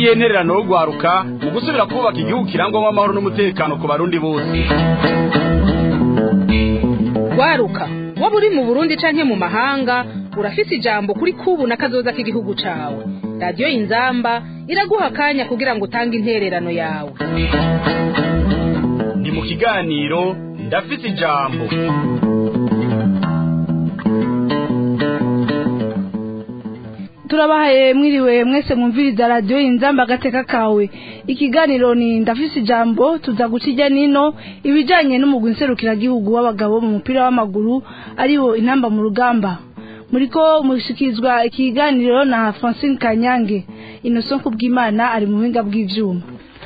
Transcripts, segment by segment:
niyihe ntererano yo rwaruka mu gusubira kubaka igihugu kirangwamo amahoro n'umutekano ku barundi bose rwaruka waba uri mu burundi canke mu mahanga urafise ijambo kuri kubu na kazoza k'igihugu cawe radiyo inzamba iraguha akanya kugira ngo utange intererano yawe ni mu kiganiro ndafise ijambo turabahaye mwiriwe mwese mwumviriza radiyo inzamba agateka kawe ikiganiro ni ndafise ijambo tuza guca ijya nino ibijyanye n'umugwi nserukiragihugu w'abagabo mu mupira w'amaguru ariwo intamba mu rugamba muri ko mushikirizwa ikiganiro na francine kanyange inoso kubw'imana ari mu buhinga bw'ibyuma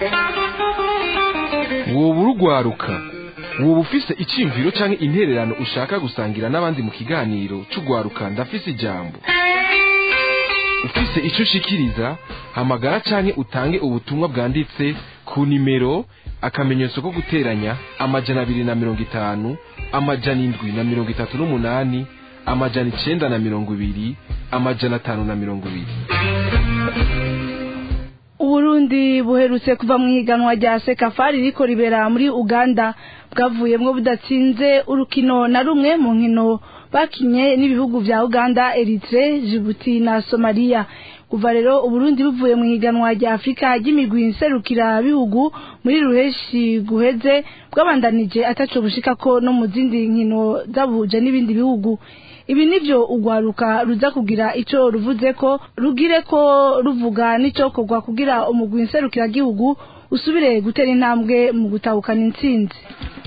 woba urugwaruka woba ufise icyiyumviro cyangwa intererano ushaka gusangira n'abandi mu kiganiro cy'urwaruka ndafise ijambo ufise icyo ushikiriza hamagara canke utange ubutumwa bwanditse ku nimero akamenyetso ko guteranya amajana abiri na mirongo itanu amajana indwi na mirongo itatu n'umunani amajana icenda na mirongo ibiri amajana atanu na mirongo ibiri uburundi buherutse kuva mu ihiganwa rya sekafari riko ribera muri uganda bwavuyemwo budatsinze urukino na rumwe mu nkino bakinye n'ibihugu vya uganda eritre jibuti na somaliya kuva rero uburundi buvuye mu ihiganwa rya afurika ry'imigwi nserukira bihugu muri ruheshi guheze bwabandanije ataco bushikako no mu zindi nkino zabuhuje n'ibindi bihugu ibi nivyo ugwaruka ruza kugira ico ruvuze ko rugire ko ruvuga n'icokorwa kugira umugwi nserukiragihugu usubire gutera intambwe mu gutahukana intsinzi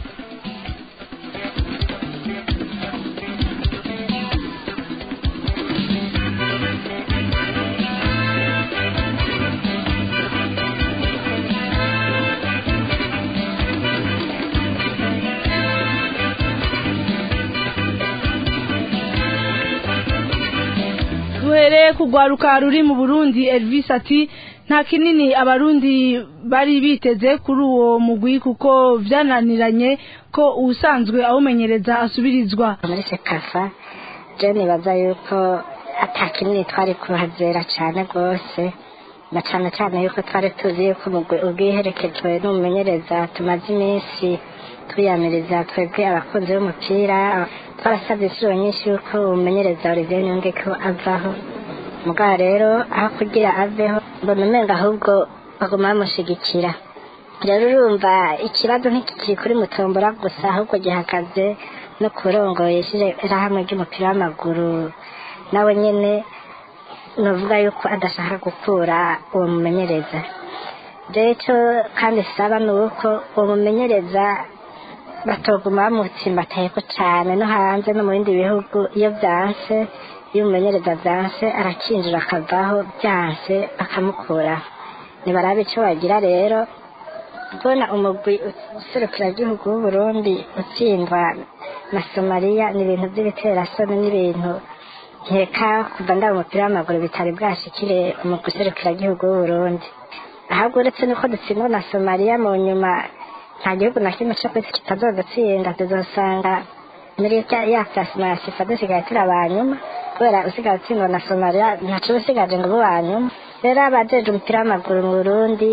duhereye kugwaruka ruri mu burundi elvis ati nta kinini abarundi bari biteze kuri uwo mugwi kuko vyananiranye ko uwusanzwe awumenyereza asubirizwa muri sekafa je nibaza yuko ata kinini twari kuhazera cane rwose na cane cane yuko twari tuzi yuko umugwi ubwiherekejwe n'umumenyereza tumaze iminsi twiyamiriza twebwe abakunzi b'umupira twarasabye inshuro nyinshi yuko umumenyereza Olivier Nyunge ko avaho mugabo rero aho kugira aveho mbona umenga ahubwo baguma bamushigikira rero urumva ikibazo ntikikiri kuri mutombora gusa ahubwo gihagaze no kurongoye ishirahamwe ry'umupira w'amaguru nawe nyene novuga yuko adashaka gukura uwo mumenyereza rero ico kandi saba ni uko uwo mumenyereza batoguma bamutsimbatayeho cane no hanze no mu bindi bihugu iyo vyanse iyo umumenyereza vyanse arakinjira akavaho vyanse bakamukuraho nibarabe ico bagira rero kubona umugwi userukiragihugu w'uburundi utsindwa na somaliya ni ibintu vy'ibiterasoni n'ibintu nkeka kuva ndaba umupira w'amaguru bitari bwashikire umugwi userukiragihugu w'uburundi ahubwo uretse nuko dutsindwa na somaliya mu nyuma nta gihugu na kimwe cyo kwisi kitazodutsinda tuzosanga muri ya plasma ya sifa dusigaye turi abanyuma kubera usigaye utsindwa na somaliya ntaco usigaje ngo ube uwanyuma rero abajeje umupira w'amaguru mu burundi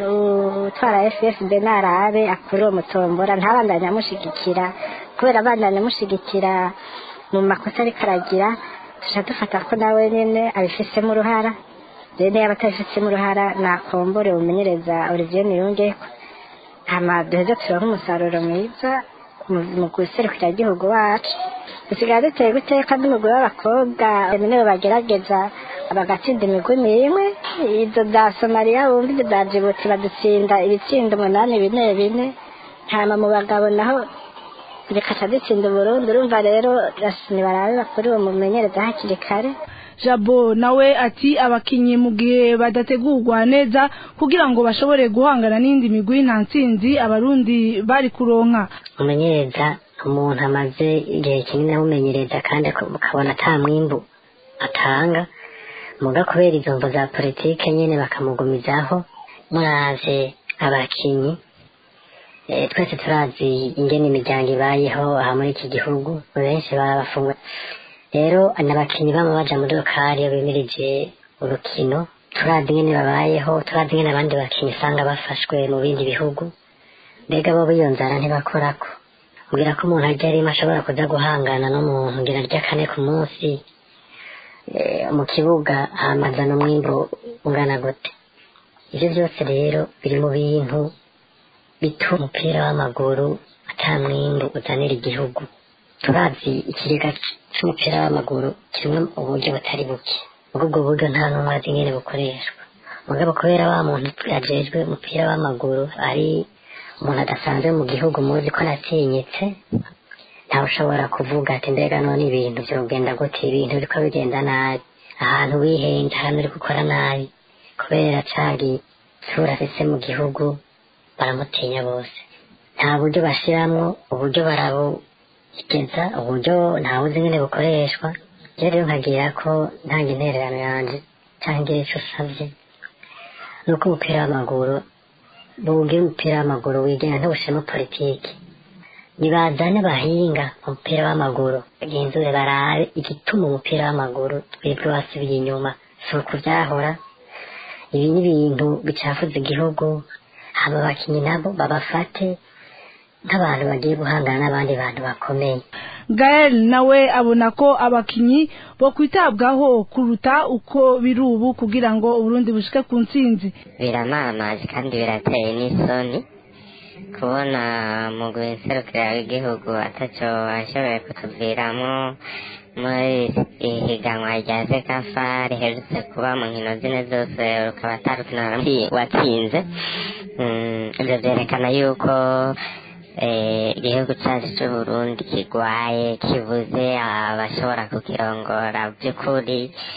utwara ffb narabe akuri uwo mutombora ntabandanye amushigikira kubera abandanye amushigikira mu makosa ariko aragira tuca dufata ko nawe nyene abifisemo uruhara rero niyo aba atabifisemo uruhara nakombore umenyereza olivier niyongeko hama duheze turonke umusaruro mwiza mu guserukira igihugu wacu dusigaye duteye guteka n'umugwi w'abakobwa nibo bagerageza bagatsinda imigwi n'imwe izo za somaliya wumva ibyo za jibuti badutsinda ibitsindo umunani bine bine hama mu bagabo naho bikaca dutsinda uburundi urumva rero nibarabe bakuri uwo mumenyereza hakiri kare jabo nawe ati abakinyi mu gihe badategurwa neza kugira ngo bashobore guhangana n'indi migwi nta ntsinzi abarundi bari kuronka umumenyereza umuntu amaze igihe kinini amumenyereza kandi ukabona ata mwimbu atanga muga kubera izo mvo za politike nyene bakamugumizaho muravye abakinyi Eh, twese turazi ingene imiryango ibayeho aha muri iki gihugu benshi barabafungwa rero n'abakinyi bama baja muri lokari iyo bimirije urukino turazi ingene babayeho turazi ingene abandi bakinnyi usanga bafashwe mu bindi bihugu mbega bo iyo nzara ntibakorako mbwira ko umuntu arya rimwe ashobora kuza guhangana n'umuntu ngira arya kane ku munsi eh, mu kibuga hamaza n'umwimbu ungana gute ivyo byose rero biri mu bintu bituma umupira w'amaguru ata mwimbu uzanira igihugu turazi ikiriga c- c'umupira w'amaguru kimwe uburyo butari buke ubwo ubwo buryo nta n'umwe azi ingene bukoreshwa mugabo kubera wa muntu yajejwe umupira w'amaguru ari umuntu adasanzwe mu gihugu muzi ko natinyitse ntawe ushobora kuvuga ati mbega none ibintu vyogenda gute ibintu biriko bigenda nabi ahantu wihenze ahantu uri gukora nabi kubera cagi sura afise mu gihugu baramutinya bose nta buryo bashiramwo uburyo barabugeza uburyo ntawuzi ingene bukoreshwa je rero nkagira ko ntanga intererano yanje canke ngira ico usavye nuko umupira w'amaguru bugira umupira w'amaguru wigenga ntubushiremo politiki nibazane bahinga mu mupira w'amaguru bagenzure barabe igituma umupira w'amaguru twebwe wasubiye inyuma si uku vyahora ibi ni ibintu bicafuza igihugu hama abakinyi nabo babafate nk'abantu bagiye guhangana n'abandi bantu bakomeye gael nawe abona ko abakinyi bo kwitabwaho kuruta uko biri ubu kugira ngo uburundi bushike ku ntsinzi biramamaje kandi birateye n'isoni kubona mu guserukira w'igihugu ataco ashoboye kutuviramo muri ihiganwa rya sekafa riherutse kuba mu nkino zine zose rukaba atarukino watsinze Mm, ivyo vyerekana yuko eh, igihugu cacu c'uburundi kigwaye kibuze abashobora kukirongora vy'ukuri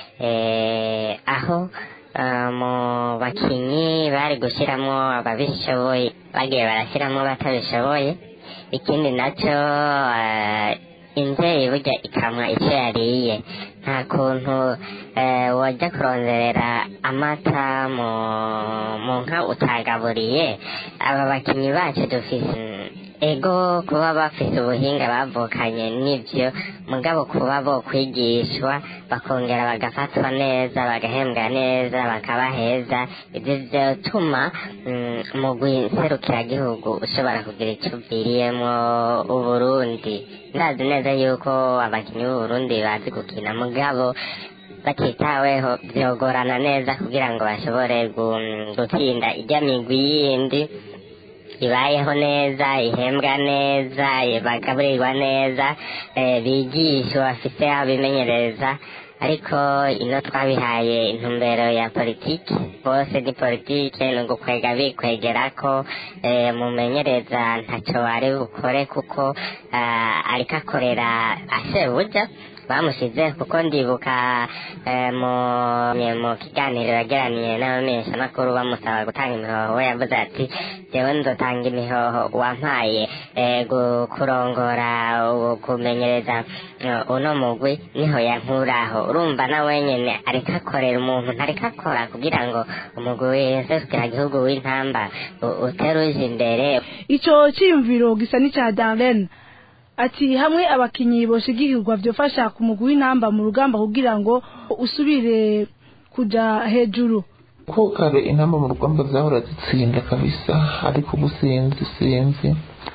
eh, aho ah, mu bakinyi bari gushiramwo ababishoboye bagiye barashiramwo batabishoboye ikindi naco ah, imvyeyi burya ikamwa ico yariye nta kuntu eh, wajya kuronderera amata mu mu nka utagaburiye aba bakinyi bacu dufise ego kuba bafise ubuhinga bavukanye nivyo mugabo kuba bo kwigishwa bakongera bagafatwa neza bagahembwa neza bakaba heza ivyo vyotuma mm, umugwi nserukiragihugu ushobora kugira ico uviriyemwo uburundi ndazi neza yuko abakinyi b'uburundi bazi gukina mugabo batitaweho vyogorana neza kugira ngo bashobore gu- gutsinda irya migwi yindi ibayeho neza ihembwa neza bagaburirwa neza eh, bigishwa bafise aho bimenyereza ariko ino twabihaye intumbero ya politiki bose ni politiki ni ugukwega bikwegerako eh, mumenyereza ntaco ari bukore kuko ah, ariko akorera asebuja bamushize kuko ndibuka eh, mu mu kiganiro yagiraniye n'abamenyeshamakuru bamusaba gutanga imihoho we yavuze ati jewe nzotanga imihoho wampaye eh, gu- kurongora u- kumenyereza eh, uno mugwi niho yankuraho urumva na wenyene ariko akorera umuntu ntariko akora kugira ngo umugwi w'inserukira gihugu w'intamba u- uteruje imbere ico ciyumviro gisa n'ica darlene ati hamwe abakinyi boshigikirwa vyofasha ku mugwi w'intamba mu rugamba kugira ngo usubire kuja hejuru ko kare intamba mu rugamba zahora zitsinda kabisa ariko ubu sinzi sinzi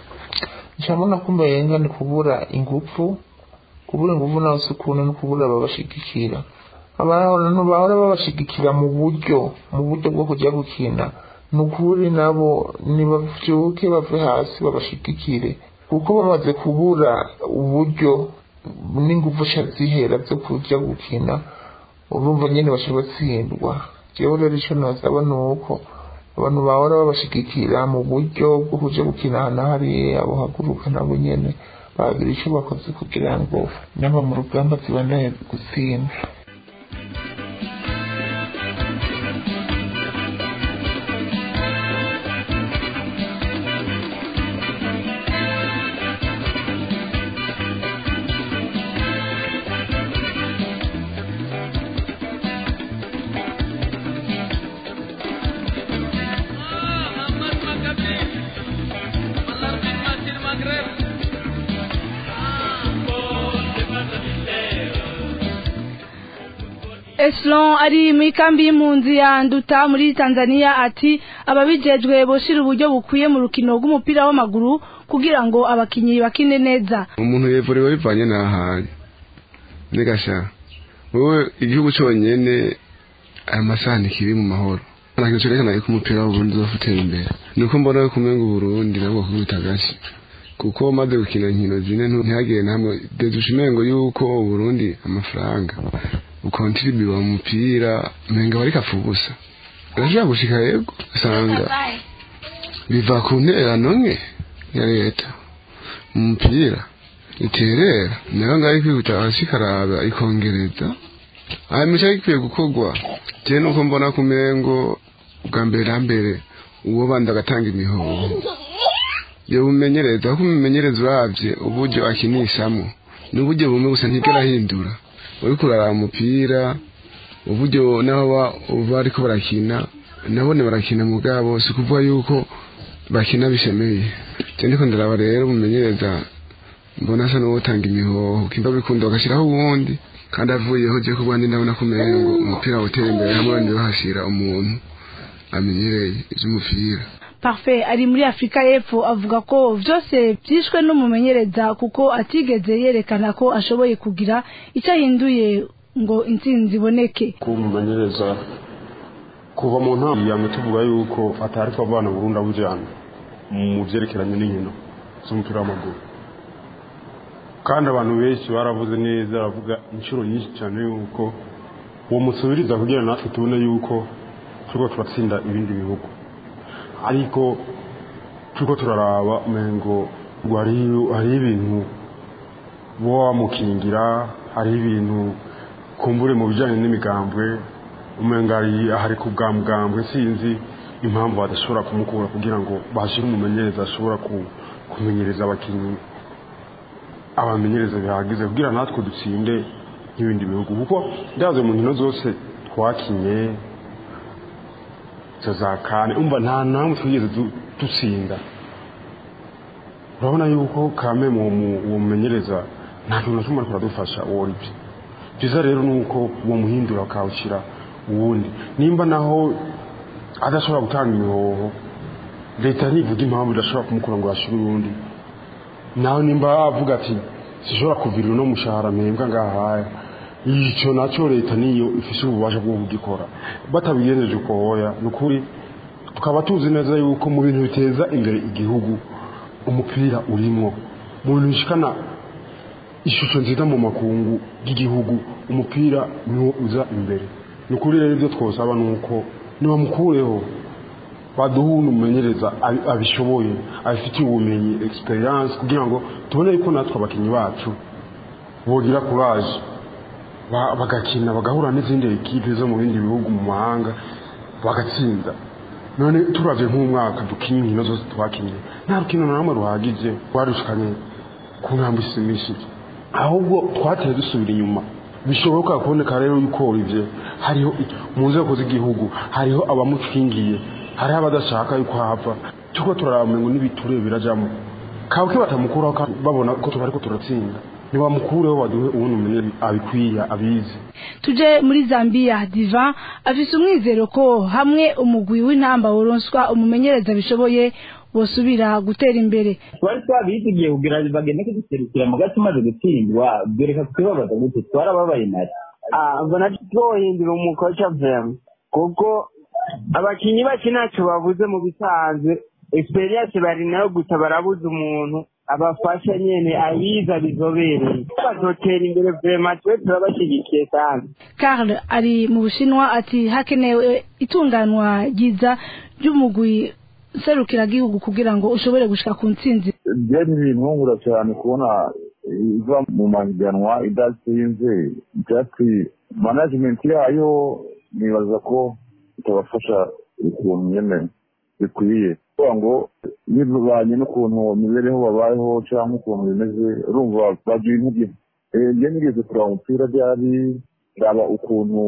ncamona ko umenga ni kubura ingufu kubura ingufu nawe si ukuntu ni kubura ababashigikira abantu bahora babashigikira mu buryo mu buryo bwo kujya gukina ni ukuri nabo nibavyuke bave hasi babashigikire kuko bamaze kubura uburyo n'ingufu ca zihera zo kuja gukina urumva nyene bashobotsindwa jewe rero ico nosaba ni uko abantu bahora babashigikira mu buryo bwo kuja gukina ahantu hariya bohaguruka nabo nyene bagira ico bakoze kugira ngo naba mu rugamba zibanaye gutsinda Eslon ari mu ikambi y'impunzi ya Nduta muri Tanzania ati ababijejwe boshira uburyo bukwiye mu rukino rw'umupira w'amaguru kugira ngo abakinyi bakine neza umuntu yevorewe bivanye n'ahari negasha wowe igihugu cyonyene aya masaha ntikiri mu mahoro nta kintu cerekana yuko umupira w'uburundi uzofutera imbere nuko mbona yuko umenga uburundi nabwo kubita agashi kuko maze gukina inkino zine ntihagire namwe dedusha umengo yuko uburundi amafaranga ukontribuwa mu mupira umenga wari kapfa ubusa urashobora gushika yego usanga biva ku ntererano nke ya leta mu mupira iterera nayo ngaho ikwihuta hasi ikaraba ikongereza hanyuma icyo gikwiye gukorwa jewe nuko mbona ku mengo bwa mbere na mbere uwo bandi agatanga imihoho yo bumenyereza kuko umumenyereza uravye uburyo akinishamo n'uburyo bumwe gusa ntigera ahindura uriko uraraba umupira uburyo naho bariko barakina nabone barakina mu bwabo si ukuvuga yuko bakina bishemeye je ndiko ndaraba rero umumenyereza mbona asa n'uwotanga imihoho kimba bikunda bagashiraho uwundi kandi avuyeho je ku bwandi ndabona ko umengo umupira wotera imbere hamwe bandi bahashira umuntu amenyereye ivy'umupira Parfait ari muri Afrika y'Epfo avuga ko vyose vyishwe n'umumenyereza kuko atigeze yerekana ko ashoboye kugira icyo ahinduye ngo intsinzi iboneke kumumenyereza kuva mu ntambi yamwe tuvuga yuko atari ko abana Burundi abujyana mu byerekeranye n'inkino z'umupira w'amaguru kandi abantu benshi baravuze neza baravuga inshuro nyinshi cyane yuko uwo musubiriza kugira natwe tubone yuko turiko turatsinda ibindi bihugu ariko turiko turaraba umengo hari ibintu bo wamukingira hari ibintu kumbure mu bijyanye n'imigambwe umenga hari ku bwa mugambwe sinzi impamvu badashobora kumukura kugira ngo bashyire umumenyereza ashobora kumenyereza abakinnyi abamenyereza bihagije kugira natwe dutsinde nk'ibindi bihugu kuko ndaze mu nkino zose twakinye za kane umva nta namwe twigeze dutsinda urabona yuko kame uwo mumenyereza nta kintu na kimwe ariko aradufasha uwo ari byo byiza rero ni uko uwo muhindura akawushyira uwundi nimba naho adashobora gutanga imihoho leta ntivuga impamvu idashobora kumukura ngo yashyire uwundi nawe nimba avuga ati sishobora kuvirira uno mushahara mpembwa ngahaya icyo nacyo leta niyo ifite ububasha bwo kugikora batabigenjeje uko hoya ni ukuri tukaba tuzi neza yuko mu bintu biteza imbere igihugu umupira urimo mu bintu bishikana ishusho nziza mu makungu y'igihugu umupira niwo uza imbere ni ukuri rero ibyo twosaba ni uko nibamukureho baduha umumenyereza abishoboye abifitiye ubumenyi experience kugira ngo tubone yuko natwe abakinnyi bacu bogira kuraje bagakina bagahura n'izindi ekipe zo mu bindi bihugu mu mahanga bagatsinda none turavye nk'umwaka dukinye inkino zose twakinye nta rukino na rumwe ruhagije rwarushikanye ku ntambwe ishimishije ahubwo twateye dusubira inyuma bishoboka kuboneka rero yuko Olivier hariho mu nzego z'igihugu hariho abamukingiye hariho abadashaka yuko hapfa tuko turaraba ngo n'ibiture birajamo kabwe batamukuraho babona ko tubariko turatsinda nibamukureho baduhe ubundi umenye abikwiye abizi tuje muri Zambia Diva afise umwizero ko hamwe umugwi w'intamba woronswa umumenyereza bishoboye bosubira gutera imbere twari twabizigiye kugira bagende kuduserukira mu gace umaze gutsindwa byoreka kutubabaza gute twarababaye nari mbona twohindura umukoca vema kuko abakinnyi bake ntacyo babuze mu bisanzwe experience bari nayo gusa barabuze umuntu abafasha nyene ayiza bizobereye bazotera imbere vema twe turabashyigikiye kandi Karl ari mu Bushinwa ati hakenewe itunganwa ryiza ry'umugwi serukiragihugu kugira ngo ushobore gushika ku ntsinzi byari bintungura cyane kubona iva mu mahiganwa idatsinze byatsi management yayo nibaza ko itabafasha ukuntu nyene bikwiye kuvuga ngo bivanye n'ukuntu imibereho babayeho cyangwa ukuntu bimeze urumva bagira intege njye nigeze kureba umupira byari raba ukuntu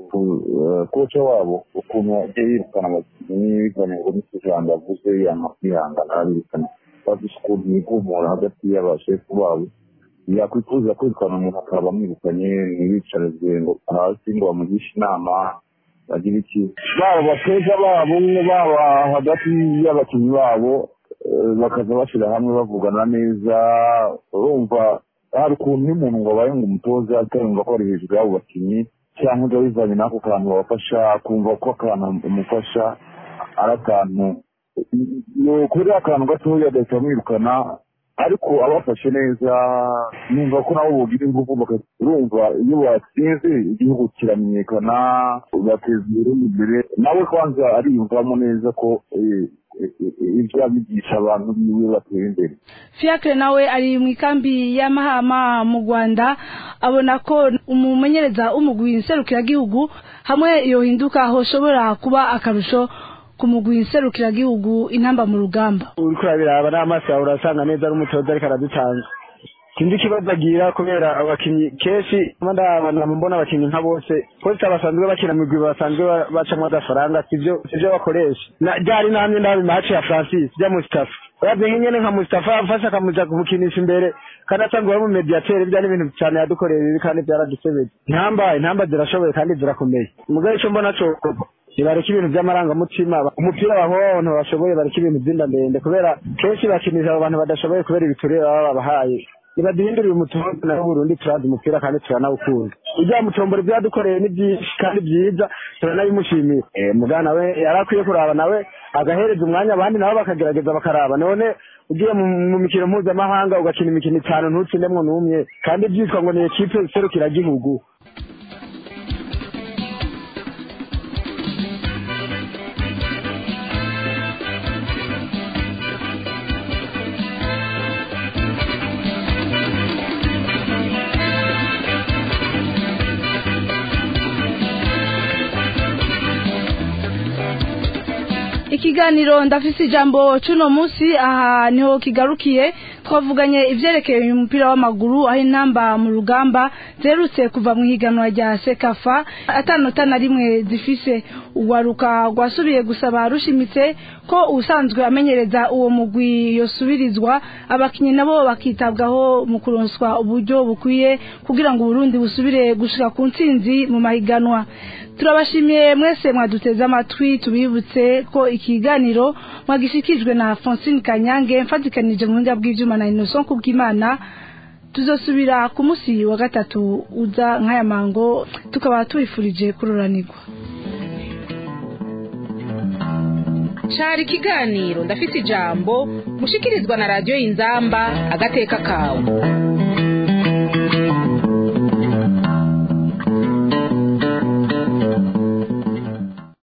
koca wabo ukuntu yagiye yirukana abakinnyi bivanye ngo n'icyo ijambo avuze yanga kwihangana arabirukana bafise ukuntu yigumura hagati y'abashefu babo yakwifuza kwirukana umuntu akaba amwirukanye ntibicarize ngo hasi ngo bamugishe inama bagira iki baba abatoza babo baba hagati y'abakinnyi babo eh, bakaza bashyira hamwe bavugana neza urumva hari ukuntu iyo umuntu ngo abaye ngo umutoza atarumva ko ari hejuru y'abo bakinnyi cyangwa ngo bivanye n'ako kantu babafasha kumva ko akantu umufasha ari akantu kuri akantu gatoya agahita amwirukana ariko abafashe neza numva ko nabo bogira ingufu baka- urumva iyo batsinze igihugu kiramenyekana bateza uburundi imbere nawe kwanza ariyumvamo neza ko eh, eh, eh, ibyo abigisha abantu biwe batera imbere fiacre nawe ari mu ikambi y'amahama mu rwanda abona ko umumenyereza w'umugwi nserukiragihugu hamwe yohinduka hoshobora kuba akarusho ku mugwi nserukiragihugu intamba mu rugamba uriko urabiraba n'amaso yawe urasanga neza ari umutoza ariko aradutanga sinzi ikibazo agira kubera abakinnyi kenshi ndabona mbona abakinnyi nka bose bose basanzwe bakina mu migwi basanzwe ba- bacamwo agafaranga sivyo sivyo bakoresha Na- ryari namye ndaba imaci ya francis ya mustafa uravye nk'inyene nka mustafa afashe akamuja kumukinisha imbere kandi asanzwe ari mu mediatere bya n'ibintu cyane yadukoreye bibi kandi byaradusebeje intamba intamba zirashoboye kandi zirakomeye mugabo icyo mbona co ntibareka ibintu by'amarangamutima umupira baho abantu bashoboye bareka ibintu by'inda ndende kubera kenshi bakinisha abo bantu badashoboye kubera ibiturire baba babahaye nibaduhindurire umutoza nawe Burundi turazi umupira kandi turanawukunda ujya mutombora ibyo yadukoreye ni byinshi kandi byiza turanabimushimiye eh mugana nawe yari akwiye kuraba nawe agahereza umwanya abandi nabo bakagerageza bakaraba none ugiye mu mu mikino mpuzamahanga ugakina imikino itanu ntutsindemwo n'umwe kandi byitwa ngo ni ekipe iserukiragihugu ikiganiro ndafise ijambo cuno munsi aha niho kigarukiye twavuganye ivyerekeye umupira w'amaguru aho intamba mu rugamba zerutse kuva mu higanwa rya sekafa atanota na rimwe zifise urwaruka rwasubiye gusaba rushimitse ko usanzwe amenyereza uwo mugwi yosubirizwa abakinyi nabo bakitabwaho mu kuronswa uburyo bukwiye kugira ngo uburundi busubire gushika ku ntsinzi mu mahiganwa turabashimiye mwese mwaduteze amatwi tubibutse ko ikiganiro mwagishikijwe na Francine Kanyange mfatikanije mu buhinga bw'ivyuma na Innocent Kubwimana tuzosubira ku musi wa gatatu uza nk'aya mango tukaba tubifurije kuroranirwa cari ikiganiro ndafise ijambo mushikirizwa na radiyo y'inzamba agateka kawe